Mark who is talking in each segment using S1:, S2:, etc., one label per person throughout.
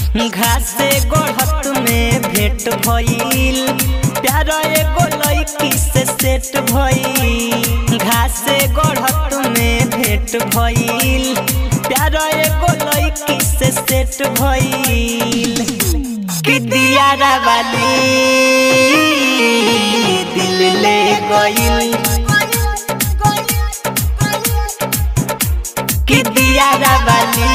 S1: घास गढ़त में भेंट भइल प्यार एगो लड़की से सेट भइल घास गढ़त में भेंट भइल प्यार एगो लड़की से सेट भइल कि दियारा वाली दिल ले गइल कि दियारा वाली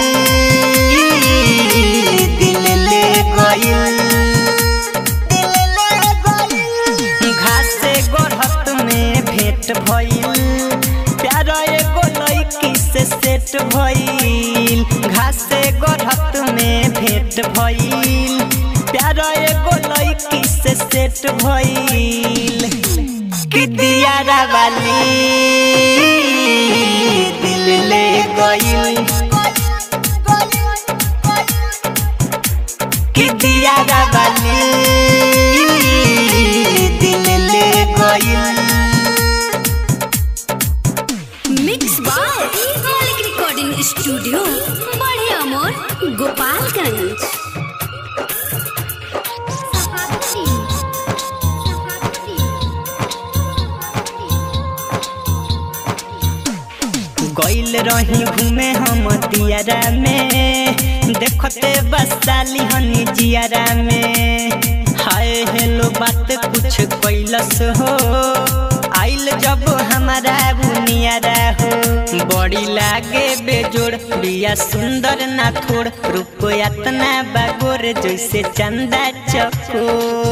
S1: दिल ले गइल घास से गढ़त में भेंट भइल प्यार एगो लड़की से सेट भइल घास से गढ़त में भेंट भइल प्यार एगो लड़की से सेट भइल कि दियारा वाली दिल ले गइल कि दियारा वाली दिल ले गइल
S2: mix by Maulik recording studio बड़े अमोर गोपालगंज
S1: गइल रही घूमे हम दियारा में देखते बसाली हनी जियारा में हाय हेलो बात कुछ कैलस हो आइल जब हमारा बुनियारा हो बड़ी लागे बेजोड़ बिया सुंदर ना थोड़ रूप यातना बागोर जैसे चंदा चको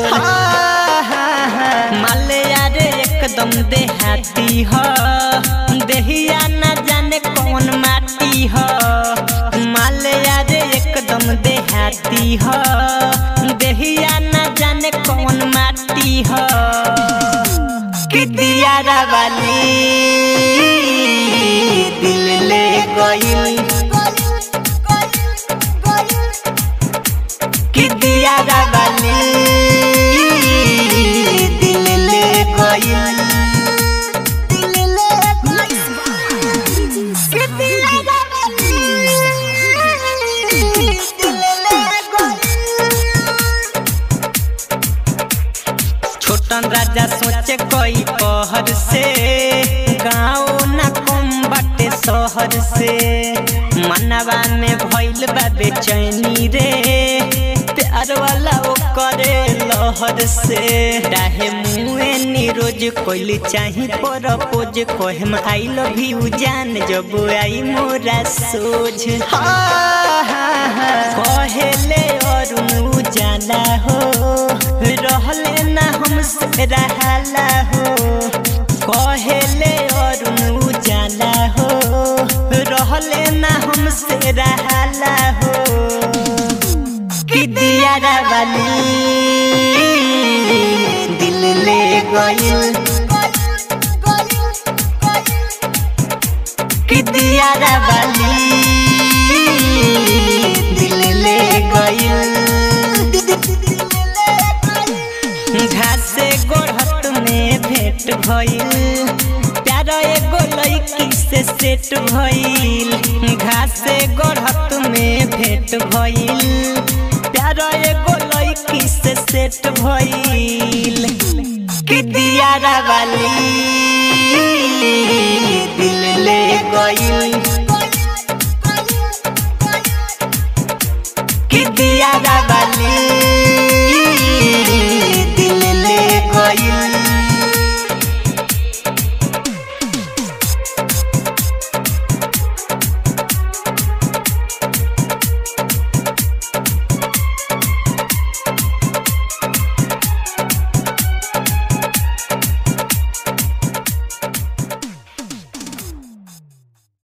S1: माले यारे एकदम देहाती ह देहिया न जाने कौन माटी ह माले यारे एकदम देहाती ह देहिया न जाने कौन माटी ह कि दियारा वाली दिल ले गइल कि दियारा वाली दिल ले गइल छोटन राजा सोचे कोई पहर से गाँव न कम बाटे शहर से मनवा में भइल बा बेचैनी रे प्यार वाला ओ करे लहर से डाहे मुए निरोज कोइल चाही पर पोज कोहम आई लव यू जान जब आई मोरा सोझ कहेले और जाना हो रहले ना हमसे रहाला हो कहेले और जाना हो रहले ना हमसे रहाला हो कि दियारा वाली दिल ले गइल कि दियारा वाली दिल ले गइल घास से गोढ़त में भेंट भइल प्यार एगो लड़की से सेट भइल घास से गोढ़त में भेंट भइल प्यार एगो लड़की से सेट भइल कि दियारा वाली दिल ले गइल कि दियारा वाली